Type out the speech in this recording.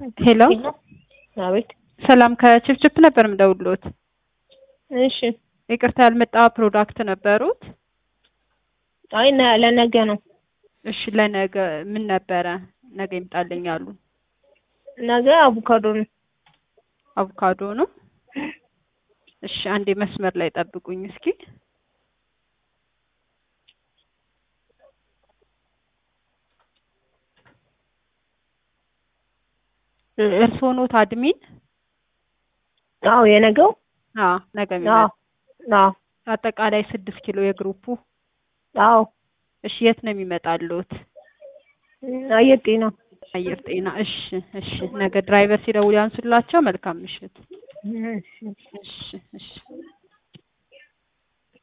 ሄሎ አቤት። ሰላም ከችፕችፕ ነበር የምደውልዎት። እሺ። ይቅርታ ያልመጣ ፕሮዳክት ነበሩት? አይ ነ- ለነገ ነው። እሺ ለነገ ምን ነበረ? ነገ ይምጣልኝ አሉ። ነገ አቮካዶ ነው። አቮካዶ ነው። እሺ አንዴ መስመር ላይ ጠብቁኝ እስኪ። እ- እርስዎ ኖት አድሚን? አዎ የነገው አዎ ነገ አዎ የሚመጣ አዎ አጠቃላይ ስድስት ኪሎ የግሩፑ። አዎ እሺ የት ነው የሚመጣልዎት? አየር ጤና አየር ጤና። እሺ እሺ ነገ ድራይቨር ሲደውል ያንሱላቸው። መልካም ምሽት። እሺ። እሺ እሺ